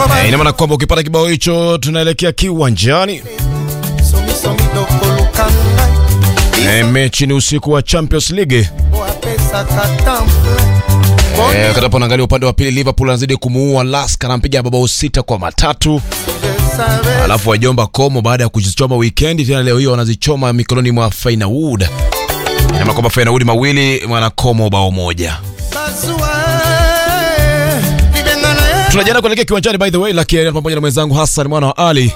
Eh, ina maana kwamba ukipata kibao hicho tunaelekea kiwanjani. Eh, mechi ni usiku wa Champions League. Eh, katapo naangalia upande wa pili Liverpool anazidi kumuua Lask anampiga mabao sita kwa matatu. Alafu wajomba Komo baada ya kuzichoma weekend tena leo hiyo wanazichoma mikononi mwa Feyenoord. Ina kwamba Feyenoord mawili mwana Komo bao moja. Tunajiandaa kuelekea kiwanjani by the way, lakini pamoja na mwenzangu Hassan mwana wa Ali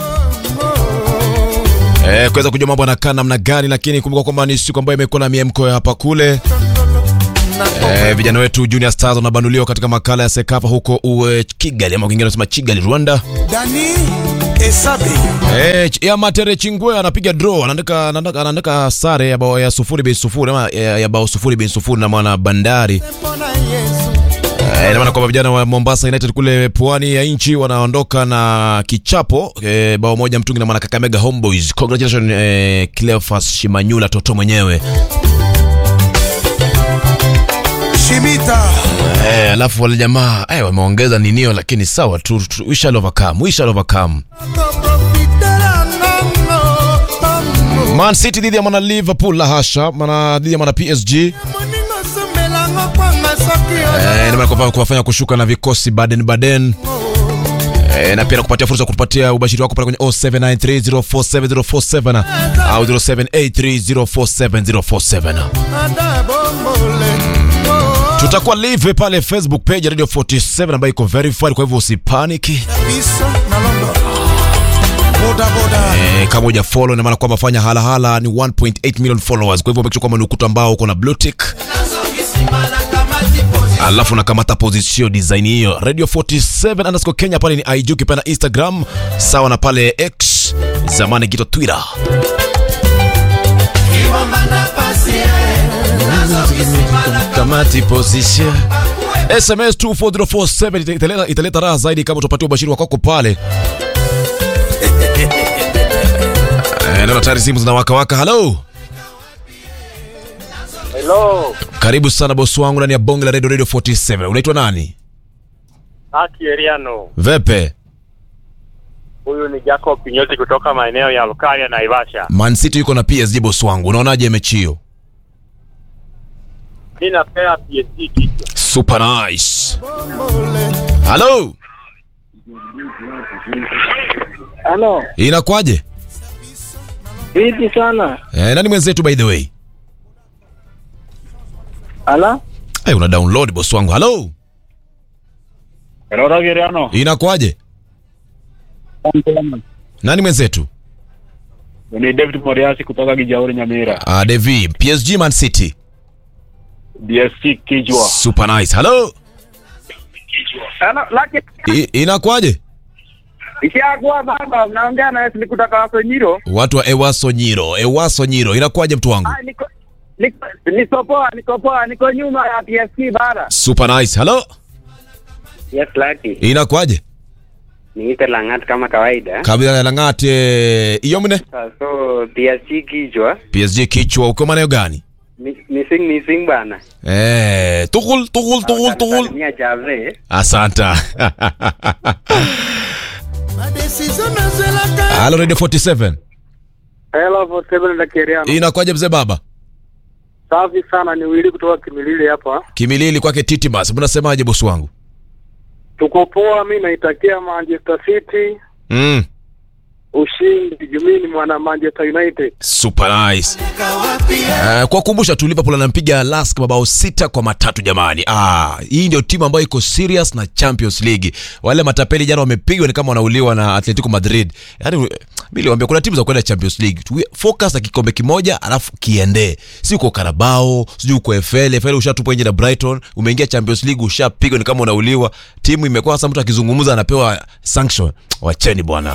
eh, kuweza kujua mambo yanakaa namna gani, lakini kumbuka kwamba ni siku ambayo imekuwa na miemko ya hapa kule. Eh, vijana wetu Junior Stars wanabanduliwa katika makala ya Sekafa huko uwe Kigali ama kingine nasema Kigali Rwanda. Dani Esabe Eh, Ch- ya Matere Chingwe anapiga draw, anaandika anaandika, anaandika sare ya bao ya sufuri bin sufuri ama ya, ya bao sufuri bin sufuri na mwana Bandari. Mbona Yesu Eh, ina maana kwamba vijana wa Mombasa United kule pwani ya nchi wanaondoka na kichapo eh, bao moja mtungi na mwana Kakamega Homeboys. Congratulations eh, Cleophas Shimanyula Toto mwenyewe. Shimita Eh, alafu wale jamaa eh, wameongeza ninio lakini sawa tu, tu we shall overcome, we shall overcome. Profitera nango Pango Man City dhidi ya mwana Liverpool la hasha, mwana dhidi ya mwana PSG. Moningo sumelango kwa masaki Eh, ina maana kwamba kuwafanya kushuka na vikosi Baden Baden. Eh, na pia nakupatia fursa ya kutupatia ubashiri wako pale kwenye 0793047047 au 0783047047. Ada bombole Tutakuwa live pale Facebook page ya Radio 47 ambayo iko verified, kwa hivyo usipaniki. Biso na London Boda boda Eh, kama uja follow ina maana kwamba fanya halahala ni 1.8 million followers. Kwa hivyo make sure kwamba ni ukuta ambao uko na blue tick. Alafu nakamata position design hiyo Radio 47 underscore Kenya pale ni IG ukipenda Instagram sawa na pale X zamani kito Twitter. Kamati position SMS 24047 ita- italeta, italeta raha zaidi kama utapatia ubashiri wako pale. Eh, naona tayari simu zinawaka waka. Hello. Hello, Karibu sana bosi wangu ndani ya bonge la Radio Radio 47. Unaitwa nani? Aki Eriano. Vepe. Huyu ni Jacob Kinyoti kutoka maeneo ya Lukaria na Naivasha. Man City yuko na PSG bosi wangu. Unaonaje mechi hiyo? Mimi napea PSG kichwa. Super nice. Hello. Halo, Inakwaje? vipi sana? Eh, nani mwenzetu by the way? Ala, Hey, una download bosi wangu. Hello. Hello, Eriano. Inakwaje? Nani mwenzetu? Ni David Moriasi kutoka Kijauri Nyamira. Ah, Devi, PSG Man City. DSC kichwa. Super nice. Hello. Hello, Lucky. I, inakwaje? Ishakuwa baba, mnaongea na Wesley kutoka Wasonyiro. Watu wa Ewaso Nyiro. Ewaso Nyiro. Inakwaje mtu wangu? Ah, niko niko niko poa, niko poa, niko nyuma ya PSG bara. Super nice. Hello. Yes, Lucky. Inakwaje? Niite Langat kama kawaida. Kabila ya Langate. Iyomne? So PSG kichwa. PSG kichwa uko maeneo gani? Mi- Missing missing bana. Eh, tukul tukul tukul tukul. Salimia Jave. Asanta. Madecision nazelaka Hello Radio 47. Hello, for seven la Keriano. Inakwaje mzee baba? Safi sana, ni wili kutoka Kimilili hapa. Kimilili kwake Titimas. Mnasemaje bosi wangu? Tuko poa, mimi naitakia Manchester City Mm. ushindi. Jumini mwana Manchester United. Super nice. Uh, kwa kukumbusha tu Liverpool anampiga Lask mabao sita kwa matatu jamani. Ah, hii ndio timu ambayo iko serious na Champions League. Wale matapeli jana wamepigwa ni kama wanauliwa na Atletico Madrid. Yaani mimi niliwaambia kuna timu za kwenda Champions League. Tu focus na kikombe kimoja alafu kiende. Si uko Carabao, sijui uko FL, FL ushatupwa nje na Brighton, umeingia Champions League ushapigwa ni kama unauliwa. Timu imekuwa sasa mtu akizungumza anapewa sanction. Wacheni bwana.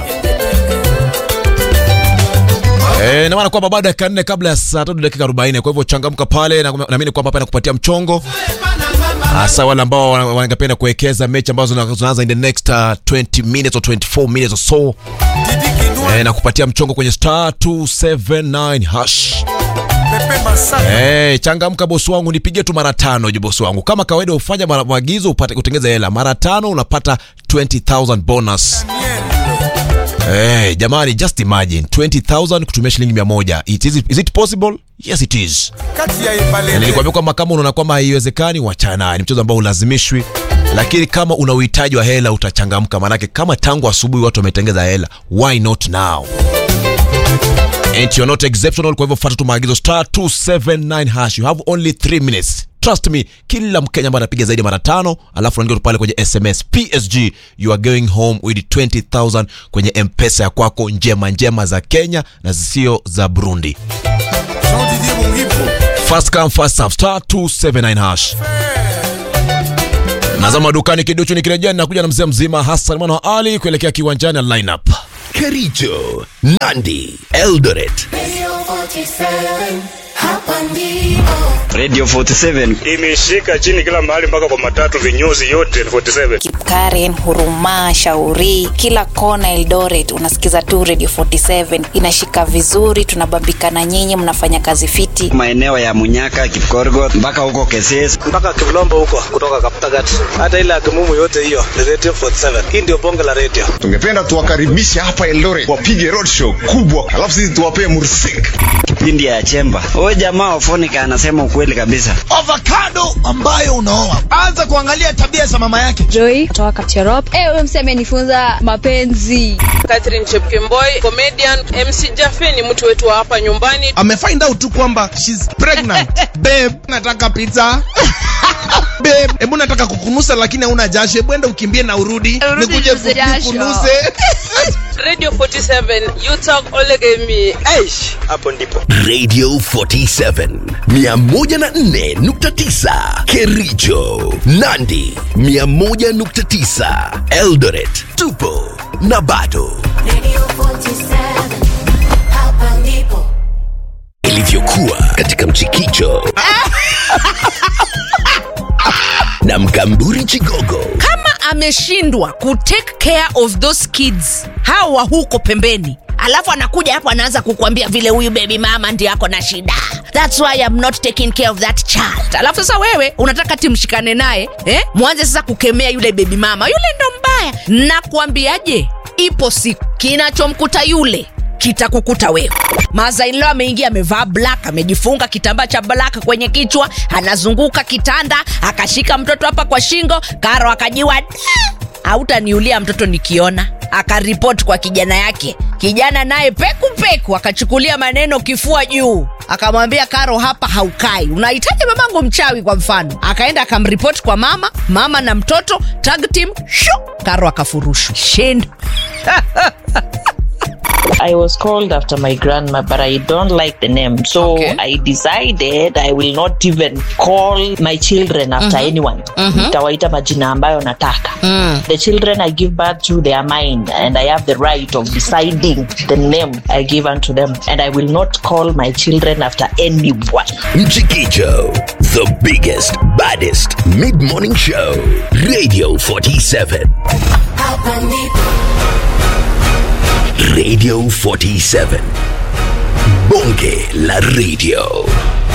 Eh, na maana kwamba baada ya dakika nne kabla ya saa tatu dakika 40 kwa hivyo changamka pale na naamini kwamba hapa nakupatia mchongo hasa wale ambao wana- wangependa kuwekeza mechi ambazo zina- zinaanza in the next uh, 20 minutes or 24 minutes or so Didi Kinua eh, na kupatia mchongo kwenye star 279 hash pepe masaka Hey, changamka bosi wangu, nipigie tu mara tano je bosi wangu. Kama kawaida ufanya mara- maagizo upate kutengeza hela. Mara tano unapata 20000 bonus. Hey, jamani just imagine 20000 kutumia shilingi 100. It is, is it possible? Yes it is. kati ya Na ibalele nilikwambia kwamba kama unaona kwamba haiwezekani wachana naye. Ni mchezo ambao ulazimishwi. Lakini kama una uhitaji wa hela utachangamka, manake kama tangu asubuhi watu wametengeza hela, why not now? And you're not exceptional, kwa hivyo fuata tu maagizo star 279 hash. You have only 3 minutes. Trust me, kila Mkenya ambaye anapiga zaidi ya mara tano, alafu unaingia tu pale kwenye SMS PSG, you are going home with 20000 kwenye M-Pesa ya kwako, njema njema za Kenya na zisio za Burundi. Jean Didier Mungipo First come first serve star 279 hash. Nazama dukani kiduchu nikirejea nakuja na mzee mzima Hassan mwana wa Ali kuelekea kiwanjani na lineup. Kericho, Nandi, Eldoret. Radio 47, hapa ndipo. Radio 47 imeshika chini kila mahali mpaka kwa matatu vinyozi yote 47 Karen, Huruma, Shauri, kila kona Eldoret unasikiza tu Radio 47 inashika vizuri, tunabambika na nyinyi, mnafanya kazi fiti. maeneo ya Munyaka, Kipkorgot mpaka huko Keses. mpaka Kivlombo huko kutoka Kaptagat, hata ile Akimumu yote hiyo ni Radio 47. Hii ndio bonge la radio. tungependa tuwakaribishe hapa Eldoret wapige roadshow kubwa alafu sisi tuwapee mursik Kipindi ya Chemba. Huyu jamaa Ofonika anasema ukweli kabisa. avocado ambayo unaoa anza kuangalia tabia za mama yake Joy kutoka Kapcherop. Eh, huyo msee amenifunza mapenzi. Catherine Chepkemboi, comedian. MC Jaffe ni mtu wetu wa hapa nyumbani. amefind out tu kwamba she's pregnant babe nataka pizza babe hebu nataka kukunusa lakini hauna jasho hebu enda ukimbie na urudi Urudi nikuje ninuze jasho. kukunuse Radio 47, you talk olegemi. Aish, hapo ndipo. Radio 47 104.9 Kericho, Nandi 101.9 Eldoret. Tupo na bado Radio 47, hapa ndipo. ilivyokuwa katika mchikicho na mkamburi Chigogo kama ameshindwa kutake care of those kids hawa huko pembeni alafu anakuja hapo anaanza kukwambia vile huyu baby mama ndi ako na shida thats why I'm not taking care of that child alafu sasa wewe unataka timshikane naye eh? mwanze sasa kukemea yule baby mama yule ndo mbaya nakuambiaje ipo siku kinachomkuta yule kitakukuta wewe mazainlo ameingia amevaa black amejifunga kitambaa cha black kwenye kichwa anazunguka kitanda akashika mtoto hapa kwa shingo karo akajiwa "Da!" hautaniulia mtoto nikiona akaripoti kwa kijana yake kijana naye peku peku akachukulia maneno kifua juu akamwambia karo hapa haukai unahitaji mamangu mchawi kwa mfano akaenda akamripoti kwa mama mama na mtoto tag team shu karo akafurushwa shindo I was called after my grandma, but I don't like the name. So Okay. I decided I will not even call my children after anyone. Nitawaita majina ambayo nataka. The children I give birth to, they are mine, and I have the right of deciding the name I give unto them. And I will not call my children after anyone. Mchikicho, the biggest, baddest mid-morning show. Radio 47. Hapa ndipo. Radio 47. Bonge la radio.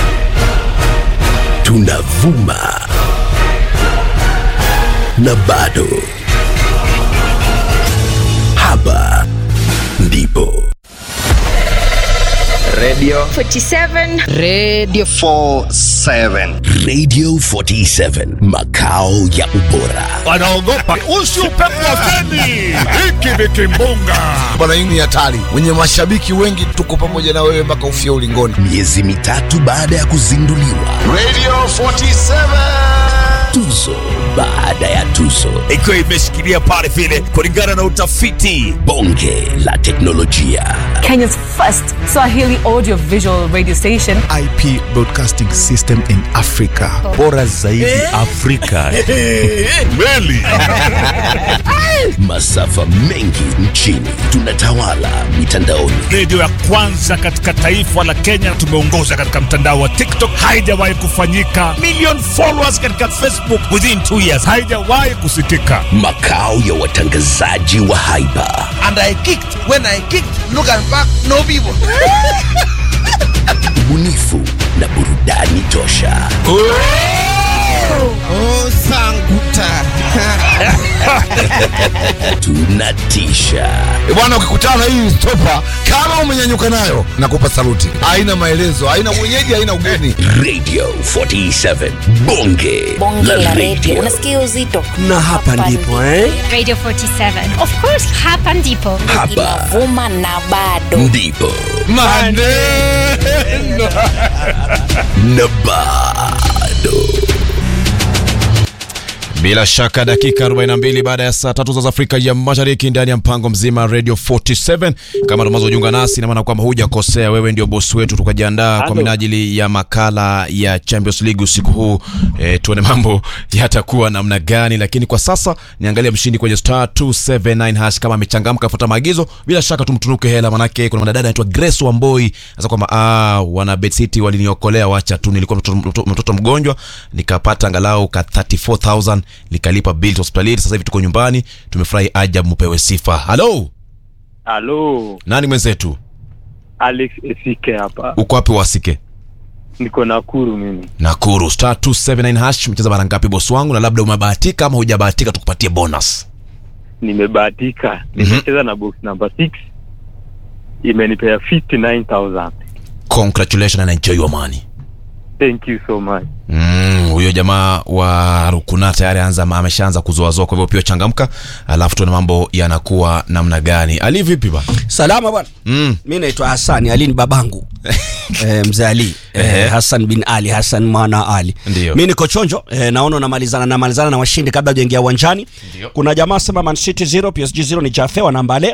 Tunavuma. Na bado. Hapa ndipo. Radio 47 radio 47 Radio 47. Makao ya ubora. wanaogopa usi upepo wa feni hiki ni kimbunga bwana hii ni hatari wenye mashabiki wengi tuko pamoja na wewe mpaka ufia ulingoni Miezi mitatu baada ya kuzinduliwa. Radio 47 Tuzo baada ya tuzo. ikiwa imeshikilia pale vile kulingana na utafiti Bonge la teknolojia. Kenya's first Swahili audio visual radio station. IP Broadcasting System in Africa bora zaidi Afrika meli Masafa mengi nchini. Tunatawala mitandaoni. redio ya kwanza katika taifa la Kenya tumeongoza katika mtandao wa TikTok haijawahi kufanyika million followers katika Facebook within two years haijawahi kusikika Makao ya watangazaji wa haiba. and I kicked when I kicked look and back no people ubunifu na burudani tosha. Oh, sanguta. Tunatisha E bwana, ukikutana na hii stopa, kama umenyanyuka nayo, nakupa saluti. Haina maelezo, haina mwenyeji, haina ugeni. Radio 47 bonge, bonge la radio radio. unasikia uzito na hapa ndipo eh? Radio 47. Of course, hapa ndipo. Hapa inavuma na bado ndipo Maneno na bado Bila shaka dakika 42 baada ya saa tatu za Afrika ya Mashariki ndani ya mpango mzima Radio 47. Kama tunazojiunga nasi, na maana kwamba hujakosea, wewe ndio bosi wetu. Tukajiandaa kwa minajili ya makala ya Champions League usiku huu. E, tuone mambo yatakuwa namna gani, lakini kwa sasa niangalia mshindi kwenye star 279 hash kama amechangamka afuata maagizo, bila shaka tumtunuke hela, manake kuna mwanadada anaitwa Grace Wamboi sasa kwamba ah, wana Bet City waliniokolea, wacha tu, nilikuwa mtoto, mtoto, mtoto mgonjwa nikapata angalau ka 34000 nikalipa bill hospitalini. Sasa hivi tuko nyumbani, tumefurahi ajabu, mpewe sifa. Halo, Halo, nani mwenzetu? Alex Esike hapa. Uko wapi wasike? Niko Nakuru mimi. Nakuru, star 279 hash. Mcheza mara ngapi bosi wangu, na labda umebahatika ama hujabahatika, tukupatie bonus. Nimebahatika. Nimecheza na box number 6. Imenipea 59000. Congratulations and enjoy your money. Thank you so much. Mm, huyo jamaa wa Rukuna tayari anza ameshaanza kuzoazoa, kwa hivyo pia changamka, alafu tuone mambo yanakuwa namna gani. Ali vipi ba? salama bwana Mm. mi naitwa hasani ali ni babangu e, mzee ali e, hasan bin ali hasan mwana ali Ndio. mi niko chonjo e, naona namalizana namalizana na washindi kabla ujaingia uwanjani kuna jamaa sema man city 0 psg 0 ni jafe wa nambale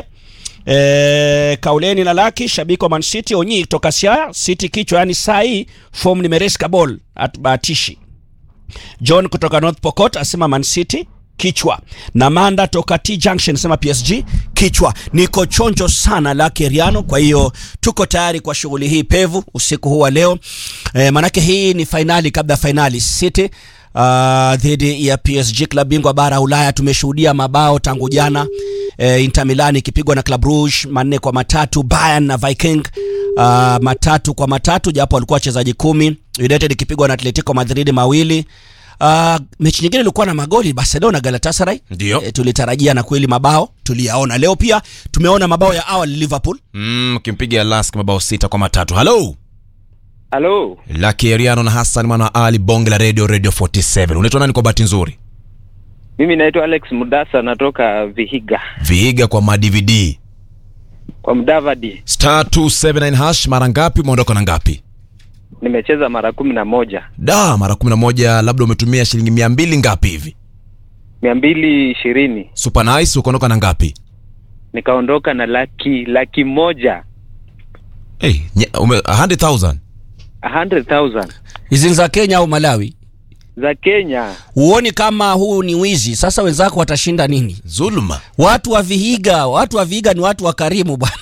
E, kauleni na laki shabiki wa man city onyi toka siaya city kichwa yani saa hii form nimereska ball atbahatishi john kutoka north pokot asema man city kichwa na manda toka t junction sema psg kichwa niko chonjo sana lake riano kwa hiyo tuko tayari kwa shughuli hii pevu usiku huu wa leo e, manake hii ni fainali kabla ya fainali city uh, dhidi ya psg klab bingwa bara ya ulaya tumeshuhudia mabao tangu jana e, inter milan ikipigwa na club rouge manne kwa matatu bayern na viking uh, matatu kwa matatu japo walikuwa wachezaji kumi united ikipigwa na atletico madrid mawili Uh, mechi nyingine ilikuwa na magoli barcelona galatasaray Ndio. e, tulitarajia na kweli mabao tuliyaona leo pia tumeona mabao ya awali liverpool Mm, kimpiga Lask mabao sita kwa matatu. Halo. Halo, Lucky Eriano na Hassan mwana wa Ali bonge la radio radio 47. Unaitwa nani kwa bahati nzuri? Mimi naitwa Alex Mudasa, natoka Vihiga Viiga kwa ma-DVD. kwa Mdavadi. Star 279 hash mara ngapi umeondoka na ngapi? Nimecheza mara kumi na moja Da, mara 11 labda umetumia shilingi 200 ngapi hivi? mia mbili ishirini Super nice ukaondoka na ngapi? nikaondoka na laki laki moja Hey, nye, ume 100,000. 100,000 hizi ni za kenya au malawi za Kenya. huoni kama huu ni wizi sasa wenzako watashinda nini Zuluma. watu wa vihiga watu wa vihiga ni watu wa karimu bwana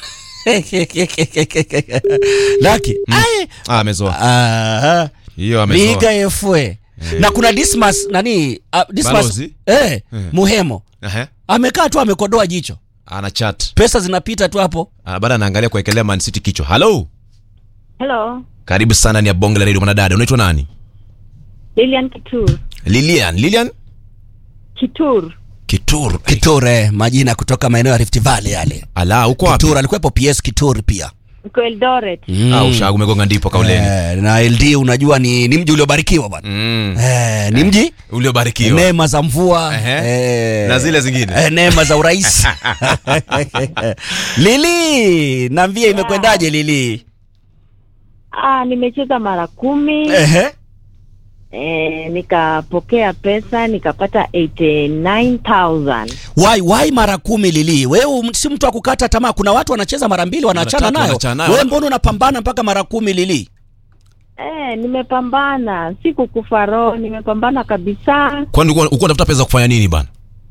laki ai Ah, amezoa. Aha. Hiyo amezoa. vihiga efwe na kuna dismas nani uh, dismas Balozi? eh, Eh. muhemo Ehe. amekaa tu amekodoa jicho Ana chat. pesa zinapita tu hapo Ah, baada anaangalia kuwekelea Man City kichwa. Halo. Hello, Karibu sana ni ya bonge la radio mwanadada. Unaitwa nani? Lilian Kitur. Lilian. Lilian Kitur. Kitur. kitur eh, majina kutoka maeneo ya rift valley yale Ala, uko wapi? kitur alikuwepo ps kitur pia Niko Eldoret. Mm. Ah, ushagu umegonga ndipo kauleni. Eh, na ld unajua ni, ni mji uliobarikiwa bwana Mm. eh, ni mji Uliobarikiwa. neema za mvua Ehe. eh, Na zile zingine. eh, neema za urais lili naambia imekwendaje lili Ah, nimecheza mara kumi. Ehe. Eh, nikapokea pesa nikapata 89000. wai wai mara kumi lili wewe um- si mtu wa kukata tamaa kuna watu wanacheza mara mbili wanaachana tatu nayo wanaachana nayo. wewe mbona unapambana mpaka mara kumi lili Eh, nimepambana, sikukufa roho, nimepambana kabisa. Kwani ulikuwa ulikuwa unatafuta pesa kufanya nini bana?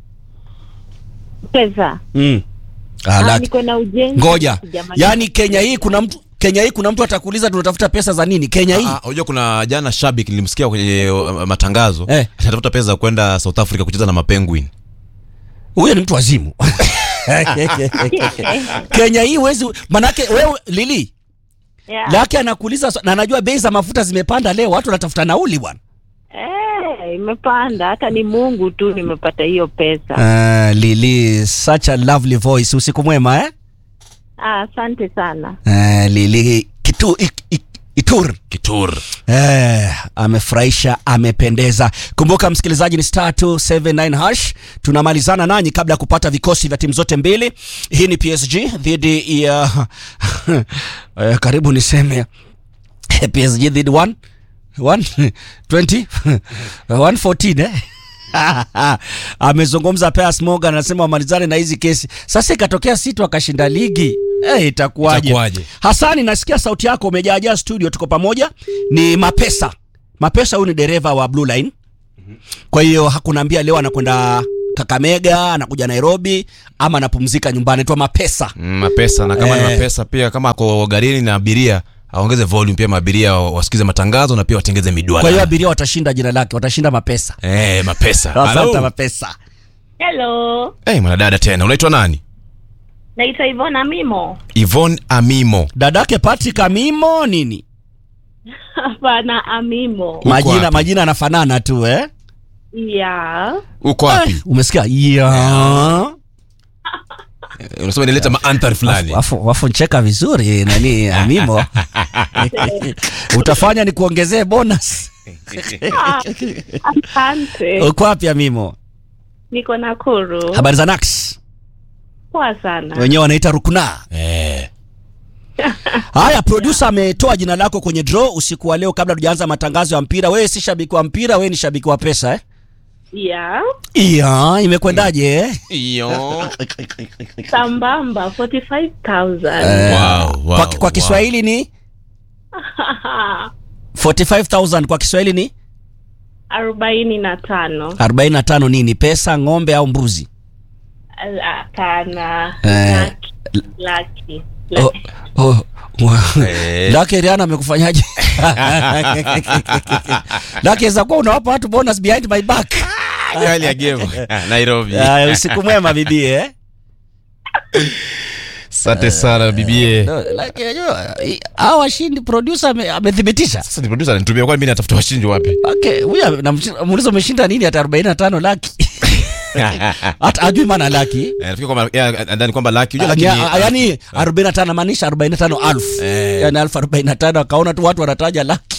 Pesa. mm. Ah, ah, niko na ujenzi. ngoja Sijamaliza. yaani kenya hii kuna mtu kenya hii kuna mtu atakuuliza tunatafuta pesa za nini kenya hii Ah, unajua kuna jana shabiki nilimsikia kwenye uh, matangazo Eh. anatafuta pesa za kwenda South Africa kucheza na mapenguin. huyo ni mtu wazimu kenya hii wezi manake wewe lili Yeah. Laki anakuuliza swa- na anajua bei za mafuta zimepanda leo, watu wanatafuta nauli bwana. Eh, imepanda hata ni Mungu tu nimepata hiyo pesa. Uh, Lili, such a lovely voice. Usiku mwema eh? Ah, asante sana. Uh, Lili kitu, ik, ik, Itur. Kitur. Eh, amefurahisha, amependeza. Kumbuka msikilizaji, ni star 279 hash. Tunamalizana nanyi kabla ya kupata vikosi vya timu zote mbili. Hii ni PSG dhidi ya eh, karibu niseme PSG dhidi 1 1 20 114 eh? amezungumza Piers Morgan anasema wamalizane na hizi kesi. Sasa ikatokea City akashinda ligi eh, itakuwaje? Itakuwaje? Hasani, nasikia sauti yako, umejaajaa studio, tuko pamoja. Ni Mapesa. Mapesa huyu ni dereva wa Blue Line, kwa hiyo hakunaambia leo anakwenda Kakamega, anakuja Nairobi ama anapumzika nyumbani. Twa Mapesa. Mm, mapesa na kama Eh. ni mapesa pia kama ako garini na abiria aongeze volume pia maabiria wa- wasikize matangazo na pia watengeze midwala. Kwa hiyo abiria watashinda jina lake, watashinda Mapesa. eh, mapesa. Asante Hello. Mapesa. Hello. Eh, mwanadada tena. Unaitwa nani? Naitwa Ivona Mimo. Yvonne Amimo. Dadake Patrick Amimo nini? Hapana, Amimo. Majina wapi? majina yanafanana tu eh? Yeah. Uko wapi? Umesikia? Yeah. Eh, Unasema nileta maanthari fulani. Wafu, wafu ncheka vizuri nani Amimo. Utafanya ni kuongezee bonus. Ah, Asante. Uko wapi Amimo? Niko Nakuru. Habari za Nax. Poa sana. Wenyewe wanaita Rukna. Eh. Haya, producer ametoa jina lako kwenye draw usiku wa leo kabla tujaanza matangazo ya mpira. Wewe si shabiki wa mpira, wewe ni shabiki wa pesa eh? Yeah. Iya, imekwendaje eh? Iyo. Sambamba 45,000. Eh, Wow, wow, kwa, kwa wow. Kiswahili ni 45000 kwa Kiswahili ni arobaini na tano 45 nini? Pesa, ng'ombe au mbuzi? hapana Eh, laki laki Oh, oh, wa- Eh. Laki Rihanna amekufanyaje? Laki za kuwa unawapa watu bonus behind my back. Hali ya game. Nairobi. Aya, usiku mwema bibi eh? Asante sana bibie. No, Laki unajua i- hawa washindi producer ame- amethibitisha. Sasa ni producer ananitumia kwani mimi natafuta washindi wapi? Okay, huyu ame- namshi- namuuliza umeshinda nini hata 45 laki. Hata ajui maana laki. Eh, nafikiri kwamba yeah, ndani kwamba laki unajua laki Ya- ni yani 45 maanisha 45 alfu Eh. yani alfu 45 akaona tu watu wanataja laki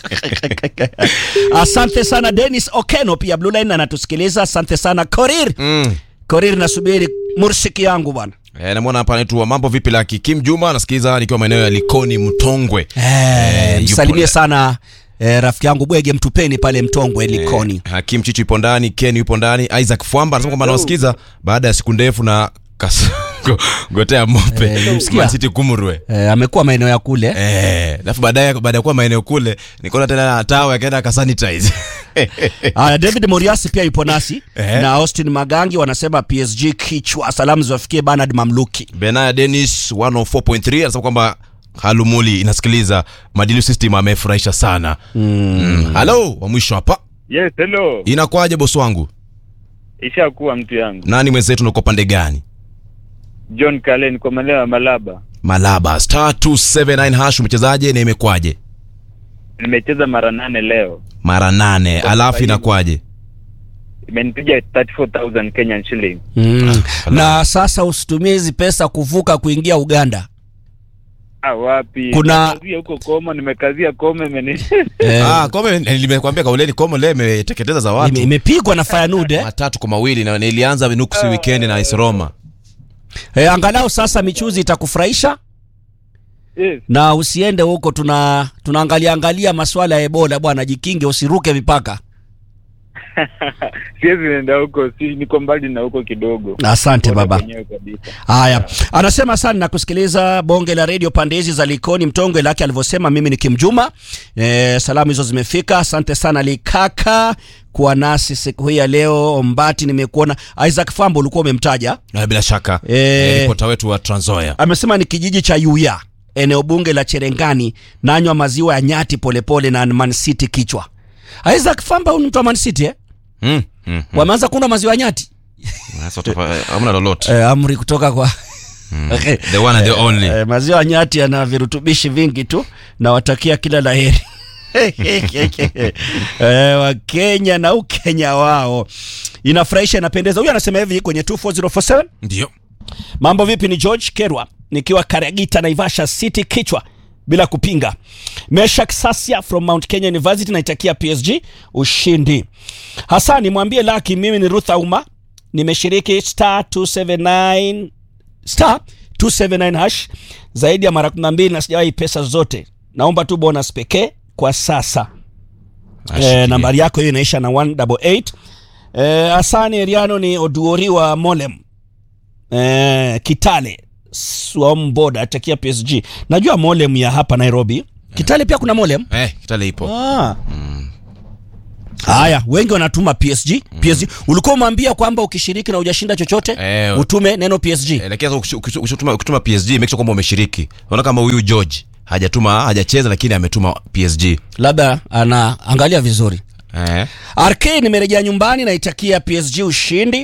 asante sana Dennis Okeno pia Blue Line anatusikiliza asante sana Korir Mm. Korir nasubiri mursiki yangu bwana Eh, namwona hapa anaitwa mambo vipi laki Kim Juma anasikiza nikiwa maeneo ya Likoni Mtongwe. eh, yupo msalimie na- sana eh, rafiki yangu Bwege Mtupeni pale Mtongwe Likoni Eh, Hakim Chichu yupo ndani, Ken yupo ndani, Isaac Fwamba anasema kwamba anawasikiza baada ya siku ndefu na kas- go- gotea mope Eh, nimemsikia. Man City kumurwe. eh, amekuwa maeneo ya kule Eh, alafu baadaye baada ya kuwa maeneo kule nikaona tena tawa akaenda akasanitize. Aya, David Moriasi pia yupo nasi Eh. na Austin Magangi wanasema PSG kichwa salamu ziwafikie Bernard Mamluki Benaya Dennis 104.3 anasema kwamba Halumuli inasikiliza Madilu System amefurahisha sana. Mm. Hello, wa mwisho hapa. Yes, hello. Inakwaje bosi wangu? Ishakuwa mtu yangu. Nani mwenzetu uko pande gani? John Kalen kwa maeneo ya Malaba. Malaba star 279 hash mchezaje na imekwaje? Nimecheza mara nane leo. Mara nane, alafu inakwaje? Imenipiga 34,000 Kenyan shilling. mm. na sasa usitumie hizi pesa kuvuka kuingia Uganda Ah, wapi? Kuna- Nimekazia huko Koma, nimekazia Koma imeni. Eh. Ah, Kome nimekwambia kauleni Kome leo imeteketeza za watu. Ime- imepigwa na Feyenoord eh? matatu kwa mawili na nilianza nuksi weekend na AS Roma. Eh, angalau sasa michuzi itakufurahisha Yes. na usiende huko tuna tunaangalia angalia masuala ya Ebola bwana, jikinge usiruke mipaka. Siwezi nenda huko, si niko mbali na huko kidogo. Asante Bora baba. kwenyewe kabisa. Haya, anasema sana na kusikiliza bonge la redio pande hizi za Likoni Mtongwe lake alivyosema. Mimi ni Kimjuma. E, salamu hizo zimefika. Asante sana Likaka kuwa nasi siku hii ya leo. Ombati nimekuona. Isaac Fambo ulikuwa umemtaja, Na bila shaka Eh. eh, ripota wetu wa Trans Nzoia. amesema ni kijiji cha Yuya, eneo bunge la Cherengani, nanywa maziwa ya nyati polepole na Man City kichwa. Isaac Famba huyu ni mtu wa Man City eh? Mm. Mm. Wameanza kunywa maziwa ya nyati Sasa tupa- hamna lolote. eh, amri kutoka kwa The one and the only. Eh, maziwa nyati yana virutubishi vingi tu nawatakia kila la heri eh, wakenya na ukenya wao inafurahisha inapendeza huyu anasema hivi kwenye 24047 ndio mambo vipi ni george kerwa nikiwa karagita naivasha city kichwa bila kupinga meshak sasia from mount kenya university naitakia psg ushindi hasani mwambie laki mimi ni ruth auma nimeshiriki star 279 star 279 hash zaidi ya mara 12 na sijawahi pesa zote naomba tu bonus pekee kwa sasa e, nambari yako hiyo inaisha na 188 e, asani eriano ni oduori wa molem e, kitale swamboda atakia psg najua molem ya hapa nairobi kitale pia kuna molem eh, kitale ipo ah. haya wengi wanatuma psg psg ulikuwa umeambia kwamba ukishiriki na ujashinda chochote Eh, utume neno psg Eh, lakini sasa ukish- ukish- ukituma ukituma PSG make sure kwamba umeshiriki. Unaona kama huyu George hajatuma hajacheza lakini ametuma PSG. labda anaangalia vizuri Eh. rk nimerejea nyumbani naitakia psg ushindi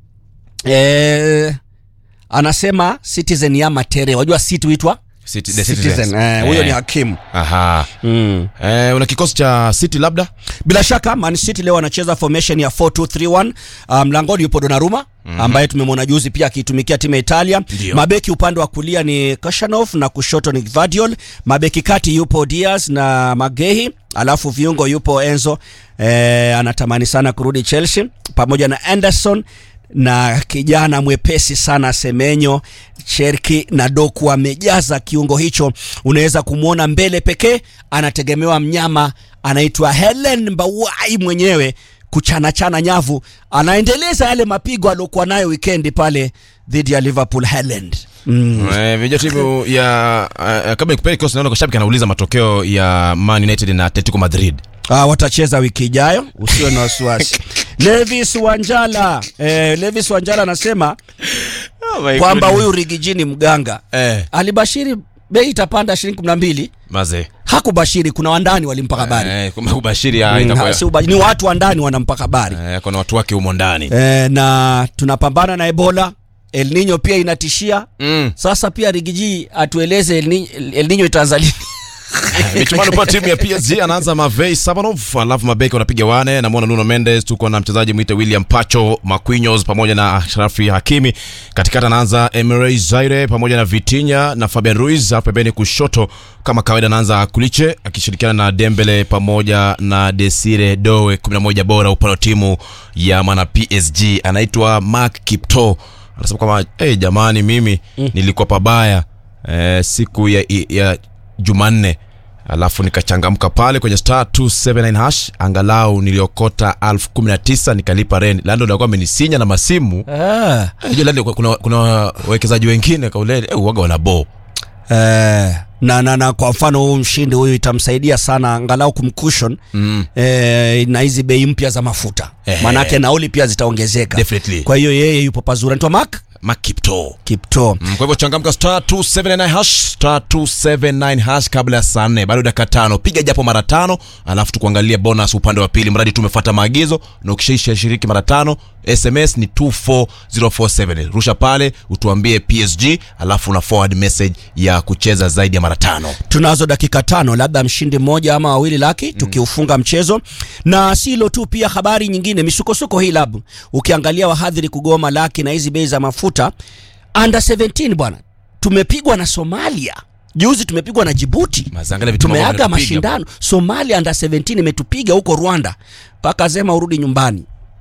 e, anasema citizen ya matere wajua city huitwa City, the Citizen, Citizens. eh, huyo Eh. ni hakimu Aha. mm. Eh, una kikosi cha City labda? bila shaka man city leo anacheza formation ya 4231 uh, mlangoni yupo donaruma Mhm. ambaye tumemwona juzi pia akiitumikia timu ya italia Ndio. mabeki upande wa kulia ni kashanov na kushoto ni vadiol mabeki kati yupo dias na magehi alafu viungo yupo enzo eh, anatamani sana kurudi chelsea pamoja na anderson na kijana mwepesi sana semenyo cherki na doku amejaza kiungo hicho unaweza kumwona mbele pekee anategemewa mnyama anaitwa helen mbawai mwenyewe kuchanachana nyavu anaendeleza yale mapigo aliokuwa nayo wikendi pale dhidi ya liverpool Haaland. mm. Eh, vijua timu ya uh, kabla nikupeleke kikosi naona kwa shabiki anauliza matokeo ya Man United na Atletico Madrid. Ah, watacheza wiki ijayo usiwe na wasiwasi levis wanjala eh, levis wanjala anasema my kwamba goodness. huyu rigiji ni mganga Eh. alibashiri bei itapanda shilingi kumi na mbili Maze. hakubashiri kuna wandani walimpa habari Eh, kumbe ubashiri ya Mm, itakuwa. ha- si uba- ni watu wa ndani wanampa habari Eh, kuna watu wake humo ndani. e, na tunapambana na ebola el nino pia inatishia mm. sasa pia rigiji atueleze el, Ni- el nino itaanza lini michuano pa timu ya PSG anaanza Mavei Sabanov, alafu mabeki wanapiga wane, namwona Nuno Mendes, tuko na mchezaji mwite William Pacho Marquinhos pamoja na Ashrafi Hakimi. Katikati anaanza Emre Zaire pamoja na Vitinha na Fabian Ruiz, alafu pembeni kushoto kama kawaida anaanza Kuliche akishirikiana na Dembele pamoja na Desire Doe, 11 bora upande wa timu ya mwana PSG anaitwa Mark Kipto. Anasema kwamba hey, jamani mimi nilikuwa pabaya eh, siku ya, ya Jumanne alafu nikachangamka pale kwenye star 279 hash angalau niliokota elfu kumi na tisa nikalipa reni lando alikuwa amenisinya na masimu Ah. Unajua Lando kuna, kuna wawekezaji wengine kauleni eh, uwaga wana bo Eh, na, na, na kwa mfano huu mshindi huyu itamsaidia sana angalau kumkushon mm. eh, na hizi bei mpya za mafuta Ehe. maanake nauli pia zitaongezeka Definitely. kwa hiyo yeye yupo pazuri anaitwa mak makipto kipto Mm, kwa hivyo changamka star 279 hash star 279 hash kabla ya saa nne bado dakika tano piga japo mara tano alafu tukuangalia bonus upande wa pili mradi tumefuata maagizo na ukishaisha shiriki mara tano sms ni 24047 rusha pale utuambie psg alafu una forward message ya kucheza zaidi ya mara tano tunazo dakika tano labda mshindi mmoja ama wawili laki tukiufunga mchezo na si hilo tu pia habari nyingine misukosuko hii labu ukiangalia wahadhiri kugoma laki na hizi bei za mafuta under 17 bwana tumepigwa na somalia juzi tumepigwa na jibuti Mazangalia vitu ambavyo tumeaga vinatupiga mashindano somalia under 17 imetupiga huko rwanda mpaka sema urudi nyumbani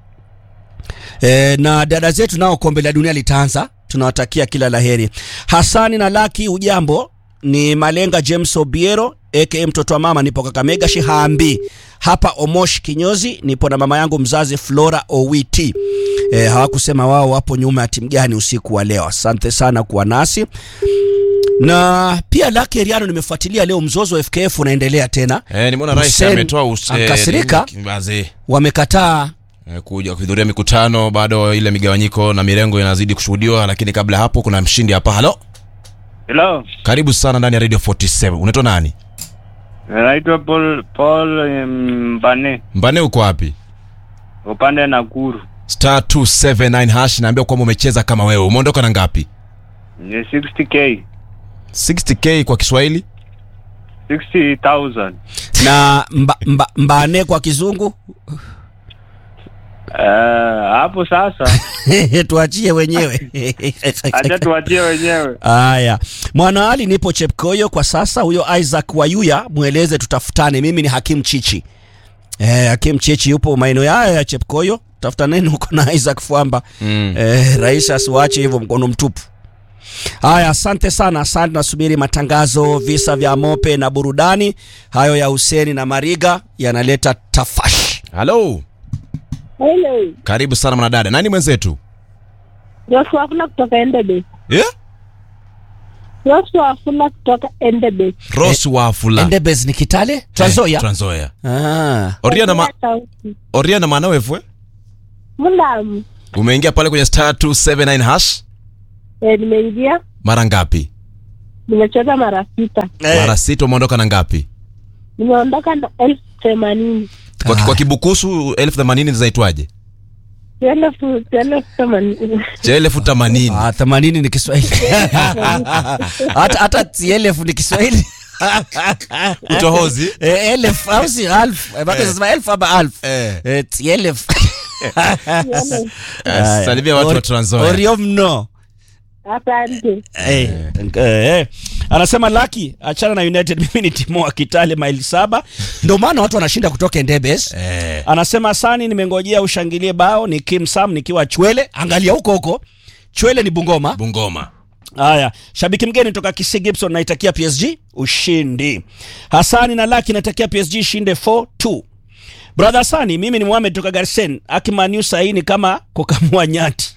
e, na dada zetu nao kombe la dunia litaanza tunawatakia kila laheri hasani na laki ujambo ni malenga james obiero aka mtoto wa mama nipo kakamega shihambi hapa omosh kinyozi nipo na mama yangu mzazi flora owiti e, hawakusema wao wapo nyuma ya timu gani usiku wa leo asante sana kuwa nasi na pia laki eriano nimefuatilia leo mzozo wa fkf unaendelea tena eh, nimeona rais Hussein ametoa us- eh, akasirika nini, wazee wamekataa eh, kuja kuhudhuria mikutano bado ile migawanyiko na mirengo inazidi kushuhudiwa lakini kabla ya hapo kuna mshindi hapa halo Hello, karibu sana ndani ya radio 47 unaitwa nani naitwa Paul Paul Mbane, mbane uko wapi upande Nakuru. star 279 hash naambia kwamba umecheza kama wewe umeondoka na ngapi Ni 60k. 60k kwa Kiswahili 60,000. na mba, mba, mbane kwa kizungu Eh, hapo sasa tuachie wenyewe acha tuachie wenyewe. haya mwanaali nipo chepkoyo kwa sasa huyo isaac wayuya mweleze tutafutane mimi ni hakim chichi eh, hakim chichi yupo maeneo haya ya chepkoyo tafutaneni huko na isaac fwamba mm. eh, rais asiwache hivyo mkono mtupu haya asante sana asante nasubiri matangazo visa vya mope na burudani hayo ya huseni na mariga yanaleta tafash halo Hello. karibu sana mwanadada nani mwenzetu Joshua Afula kutoka Endebe. yeah? Joshua Afula kutoka Endebe. ros wafula endebes ni kitale tranzoya eh, tranzoya ah. oria ma, oria na maana wefwe Mulamu. umeingia pale kwenye star 279 hash Eh, nimeingia mara ngapi nimecheza mara sita. mara sita umeondoka na ngapi Nimeondoka na elfu themanini. kwa, kwa kibukusu elfu themanini zinaitwaje Elfu elfu themanini. cha elfu themanini Ah, themanini ni kiswahili hata hata tielefu ni kiswahili Utohozi? Eh, elfu au si alfu Eh, bado Eh. sema elfu ama alfu Eh. Eh, tielefu Eh, salimia watu wa Trans Nzoia. orio mno Asante. Eh, eh. anasema laki achana na united mimi ni timu wa kitale maili saba ndio maana watu wanashinda kutoka endebes Eh. anasema sani nimengojea ushangilie bao ni kim sam nikiwa chwele angalia huko huko chwele ni bungoma bungoma haya shabiki mgeni toka kisi gibson naitakia psg ushindi hasani na laki naitakia psg ishinde 4-2 brother hasani mimi ni muhamed toka garsen akimaniu saini kama kukamua nyati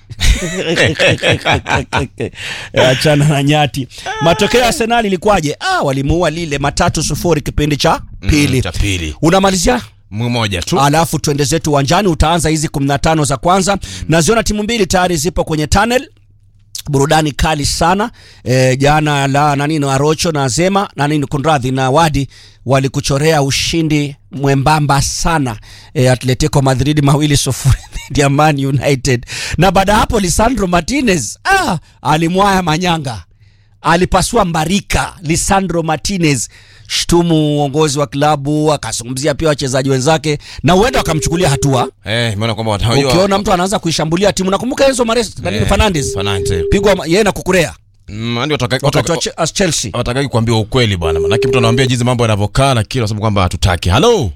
achana na nyati matokeo ya arsenal ilikuwaje ah, walimuua lile matatu sufuri kipindi cha pili Mm, cha pili unamalizia mmoja tu alafu twende zetu uwanjani utaanza hizi 15 za kwanza naziona timu mbili tayari zipo kwenye tunnel burudani kali sana e, jana la nanino arocho na zema nanini kunradhi na wadi walikuchorea ushindi mwembamba sana e, atletico madrid mawili sufuri dhidi ya man united na baada ya hapo lisandro martinez ah, alimwaya manyanga alipasua mbarika lisandro martinez shtumu uongozi wa klabu akazungumzia pia wachezaji wenzake na huenda wakamchukulia hatua eh imeona kwamba watajua ukiona mtu anaanza kuishambulia timu nakumbuka enzo mares Eh, fernandes Fernandes. pigwa ma- yeye na kukurea Mm, yani wataka- wakati wa wataka- Che- as chelsea watakaki kuambia ukweli bwana manake mtu anawambia jinsi mambo yanavyokaa lakini wanasema kwamba hatutaki halo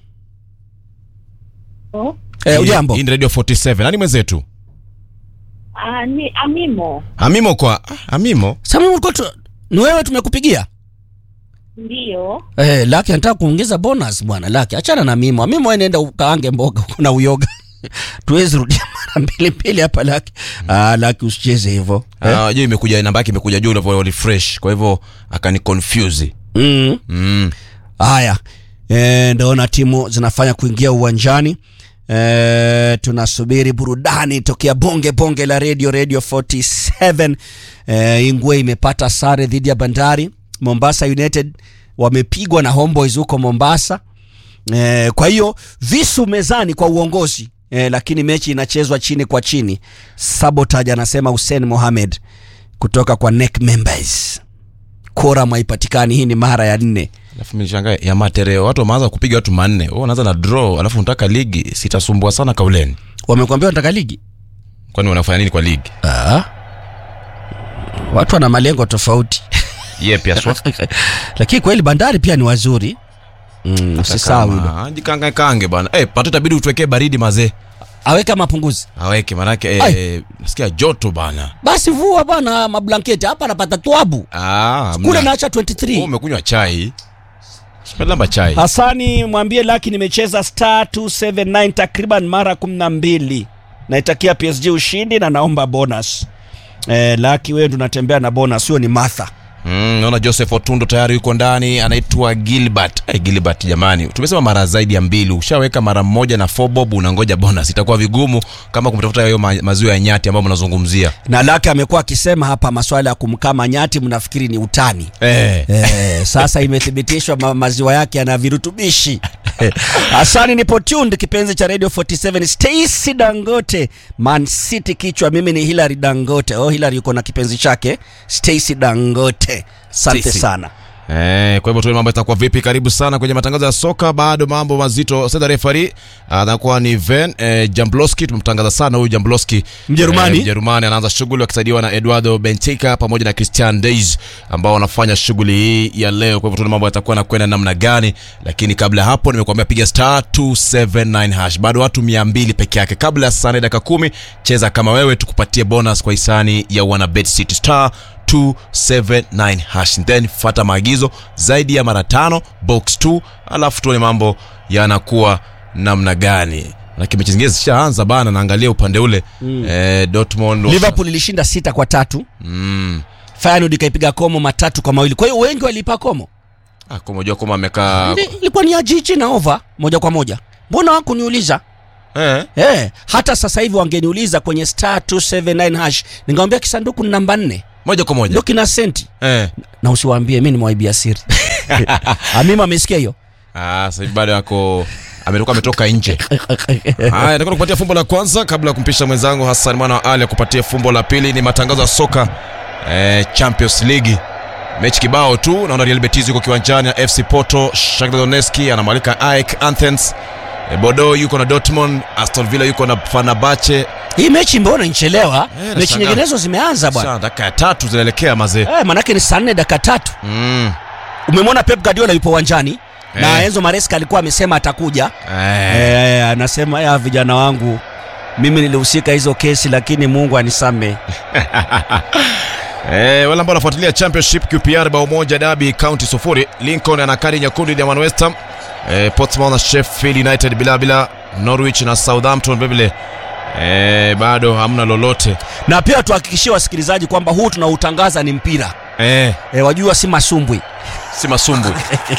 eh, ujambo hii ni radio 47 nani mwenzetu Ah, ni Amimo. amimo kwa ah, amimo sami ulikuwa tu ni wewe tumekupigia Ndio. eh, laki anataka kuongeza bonus bwana laki achana na mimo mimo wewe nenda ukaange mboga huko na uyoga tuwezi rudia mara mbili mbili hapa laki ah, laki usicheze hivyo eh? Ah, juu imekuja namba yake imekuja juu ulivyo refresh kwa hivyo akani confuse mm. mm. haya e, ndaona timu zinafanya kuingia uwanjani e, tunasubiri burudani tokea bonge bonge la radio radio 47 e, ingwe imepata sare dhidi ya bandari mombasa united wamepigwa na homeboys huko mombasa e, kwa hiyo visu mezani kwa uongozi e, lakini mechi inachezwa chini kwa chini sabotage anasema hussein mohamed kutoka kwa neck members kora mwaipatikani hii ni mara ya nne alafu mishangaa ya matereo watu wameanza kupiga watu manne wewe unaanza na draw alafu unataka ligi sitasumbua sana kauleni wamekwambia wanataka ligi kwani wanafanya nini kwa ligi ah. watu wana malengo tofauti ye pia swa lakini kweli bandari pia ni wazuri mm, usisahau hilo jikange kange bana eh pato itabidi utuwekee baridi mazee aweka mapunguzi aweke manake eh, nasikia joto bana basi vua bwana mablanketi hapa anapata twabu ah kule mna- naacha Wewe 23 umekunywa chai simelamba chai hasani mwambie laki nimecheza star 279 takriban mara 12 naitakia psg ushindi na naomba bonus eh, laki wewe tunatembea na bonus huyo ni martha Mm, naona joseph otundo tayari yuko ndani anaitwa gilbert hey, gilbert jamani tumesema mara zaidi ya mbili ushaweka mara moja na fobob unangoja bonus itakuwa vigumu kama kumtafuta hayo ma, maziwa ya nyati ambayo mnazungumzia na laki amekuwa akisema hapa maswala ya kumkama nyati mnafikiri ni utani eh. Eh, sasa imethibitishwa ma maziwa yake yana virutubishi Asani nipo tuned kipenzi cha Radio 47 Stacy Dangote Man City kichwa mimi ni Hilary Dangote. Oh Hilary yuko na kipenzi chake Stacy Dangote. Asante Stacy. sana. Eh, kwa hivyo tuone mambo itakuwa vipi. Karibu sana kwenye matangazo ya soka, bado mambo mazito. Sasa referee anakuwa ni Ven eh, Jambloski. Tumemtangaza sana huyu Jambloski, Mjerumani. eh, Mjerumani anaanza shughuli akisaidiwa na Eduardo Benfica pamoja na Christian Deis ambao wanafanya shughuli hii ya leo. Kwa hivyo tuone mambo yatakuwa nakwenda namna gani, lakini kabla ya hapo nimekuambia piga star 279 hash, bado watu 200 peke yake. Kabla ya saa nne dakika kumi, cheza kama wewe, tukupatie bonus kwa hisani ya wana Bet City star 279 hash then fata maagizo zaidi ya mara tano box 2 alafu tuone mambo yanakuwa namna gani lakini mechi zingine zishaanza bana naangalia upande ule Mm. eh, Dortmund Liverpool ilishinda sita kwa tatu. mm. Feyenoord ikaipiga Como matatu kwa mawili. Kwa hiyo wengi walipa Como. ah, kumejua kama amekaa Ili- Ilikuwa ni ya jiji na over moja kwa moja. Mbona wakuniuliza? eh. Eh, hata sasa hivi wangeniuliza kwenye star 279 hash, ningemwambia kisanduku ni namba 4. moja kwa moja Ndio kina senti. eh. Na usiwaambie mimi nimewaibia siri. Amima amesikia hiyo. ah, sasa hivi bado yako ametoka ametoka nje haya nataka kupatia fumbo la kwanza kabla ya kumpisha mwenzangu Hassan mwana wa Ali akupatie fumbo la pili ni matangazo ya soka eh, Champions League mechi kibao tu naona Real Betis yuko kiwanjani na FC Porto Shakhtar Donetsk anamwalika AEK Athens eh, Bordeaux yuko na Dortmund Aston Villa yuko na Fenerbahce Hii mechi mbona inchelewa? mechi nashangaa. nyinginezo zimeanza bwana. Sasa dakika ya tatu zinaelekea mazee Eh, manake ni saa nne dakika tatu. mm. Umemwona Pep Guardiola yupo uwanjani na Eh. Enzo Maresca alikuwa amesema atakuja. eh. Eh, anasema ya vijana wangu mimi nilihusika hizo kesi lakini Mungu anisame. Eh, wale ambao wanafuatilia Championship QPR bao moja Derby County sufuri Lincoln ana kadi nyekundu ya Man West Ham eh, Portsmouth na Sheffield United bila bila Norwich na Southampton vile eh, bado hamna lolote Na pia tuhakikishie wasikilizaji kwamba huu tunautangaza ni mpira. eh, E, wajua si masumbwi. si masumbwi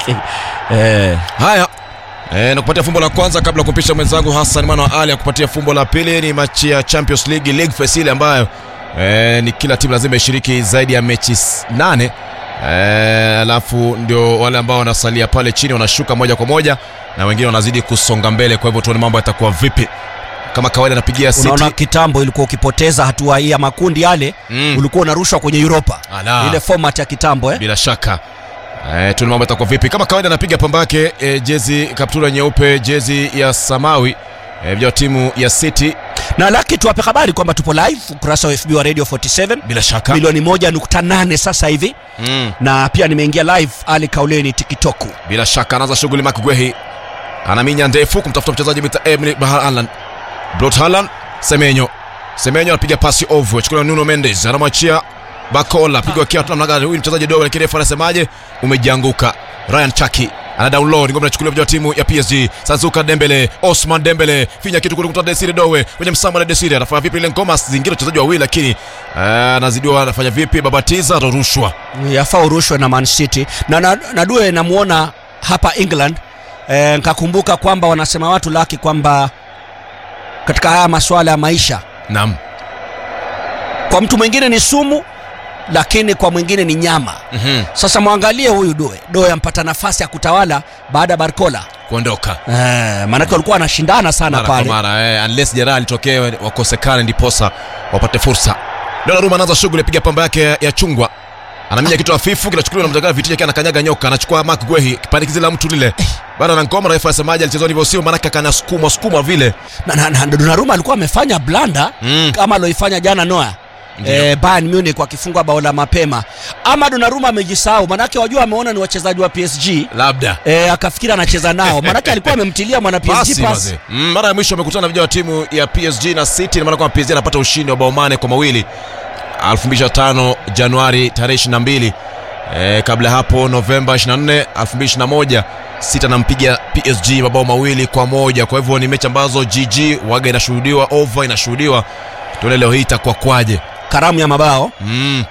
Eh. haya E, nakupatia fumbo la kwanza kabla ya kumpisha mwenzangu Hassan Mwana wa Ali akupatia fumbo la pili. Ni machi ya Champions League League Phase ile ambayo e, ni kila timu lazima ishiriki zaidi ya mechi s- nane e, alafu ndio wale ambao wanasalia pale chini wanashuka moja kwa moja na wengine wanazidi kusonga mbele. Kwa hivyo tuone mambo yatakuwa vipi. Kama kawaida napigia City Unaona kitambo ilikuwa ukipoteza hatua hii ya makundi yale Mm. ulikuwa unarushwa kwenye Europa. Ala. Ile format ya kitambo eh. bila shaka e, tuone mambo yatakuwa vipi. Kama kawaida napiga pamba yake e, jezi kaptura nyeupe, jezi ya samawi e, vya timu ya City Na laki tuwape habari kwamba tupo live ukurasa wa FB wa Radio 47 bila shaka milioni moja nukta nane sasa hivi mm. na pia nimeingia live Ali Kauleni TikTok. bila shaka anaanza shughuli Mark Guehi anaminya ndefu kumtafuta mchezaji mita Emily Haaland Brot Haaland Semenyo Semenyo anapiga pasi ovu achukuliwa na Nuno Mendes anamwachia Bakola pigwa kia tunamna gani huyu ni mchezaji dogo lakini refa anasemaje umejianguka Ryan Chaki ana download ngoma inachukuliwa kwa timu ya PSG Sanzuka Dembele Osman Dembele finya kitu kule kutoka Desire Dowe kwenye msamba na Desire anafanya vipi ile ngoma zingira wachezaji wawili lakini eh, anazidiwa anafanya vipi babatiza atarushwa Yafaa urushwe na Man City na, na, na due namuona hapa England e, nkakumbuka kwamba wanasema watu laki kwamba katika haya masuala ya maisha naam kwa mtu mwingine ni sumu lakini kwa mwingine ni nyama mhm sasa mwangalie huyu doe doe ampata nafasi ya kutawala baada ya barcola kuondoka eh, maanake walikuwa wanashindana sana mara kwa pale mara eh, unless jeraha litokee wakosekane ndiposa wapate fursa Donnarumma anaanza shughuli piga pamba yake ya- ya chungwa anaminya kitu hafifu kinachukuliwa na mjagala vitija kia anakanyaga nyoka anachukua Mark Guehi kipandikizi la mtu lile bado na ngoma refa asemaje alichezwa ndivyo sio maanake akanasukumwa sukumwa vile na, na, na Donnarumma alikuwa amefanya blanda Mm. kama aloifanya jana Noah Ndiyo. Eh, Bayern Munich wakifungwa bao la mapema ama Donnarumma amejisahau manake wajua ameona ni wachezaji wa PSG labda eh, akafikiri anacheza nao manake alikuwa amemtilia mwana PSG pasi pass mazee. Mm, mara ya mwisho amekutana na vijana wa timu ya PSG na City na maana kwamba PSG anapata ushindi wa bao mane kwa mawili 2025 Januari tarehe 22 eh, kabla ya hapo Novemba 24 2021 City anampiga PSG mabao mawili kwa moja kwa hivyo ni mechi ambazo GG waga inashuhudiwa over inashuhudiwa tuone leo hii itakuwa kwaje karamu ya mabao mm.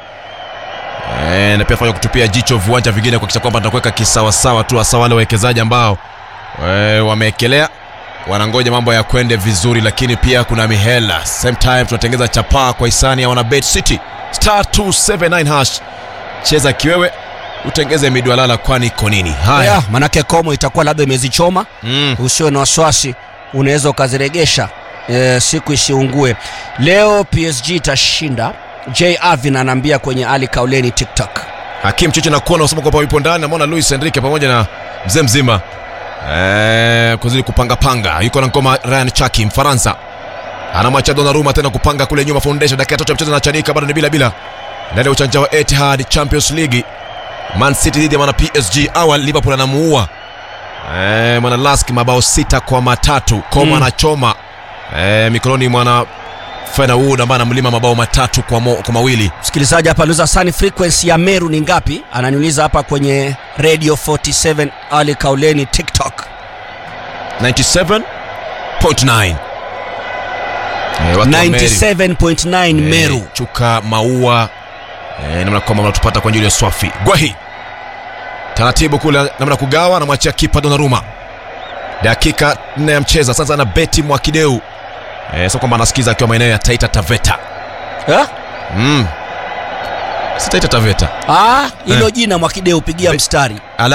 E, na pia fanya kutupia jicho viwanja vingine kuhakikisha kwamba tunakuweka kisawasawa tu hasa wale wawekezaji ambao e, wameekelea wanangoja mambo ya kwende vizuri lakini pia kuna mihela same time tunatengeza chapaa kwa hisani ya wana bet city star 279 hash cheza kiwewe utengeze midwalala kwani iko nini haya yeah, manake komo itakuwa labda imezichoma mm. usiwe na wasiwasi unaweza ukaziregesha e, siku isiungue leo psg itashinda j avin anaambia kwenye ali kauleni tiktok hakim chichi nakuona unasema kwamba yupo ndani namwona luis enrique pamoja na mzee mzima eh, kuzidi kupangapanga yuko na ngoma ryan chaki mfaransa anamwacha donaruma tena kupanga kule nyuma foundation dakika tatu ya mchezo anachanika bado ni bila bila ndani ya uchanja wa etihad champions league man city dhidi ya mwana psg awal liverpool anamuua eh, mwana lask mabao sita kwa matatu koma Mm. anachoma eh, mikononi mwana fena wood ambaye anamlima mabao matatu kwa, mo, kwa mawili msikilizaji hapa aliuliza sani frequency ya meru ni ngapi ananiuliza hapa kwenye radio 47 ali kauleni tiktok 97.9 Eh, watu wa Meru. 97.9 Eh, meru chuka maua eh, namna kwamba mnatupata kwa njia ya swafi gwahi taratibu kule namna kugawa anamwachia kipa donaruma dakika nne ya mcheza sasa na beti mwakideu eh, sio kwamba anasikiza akiwa maeneo ya taita taveta eh? mm. si taita taveta ah, hilo Eh. jina mwakideu pigia mstari Ala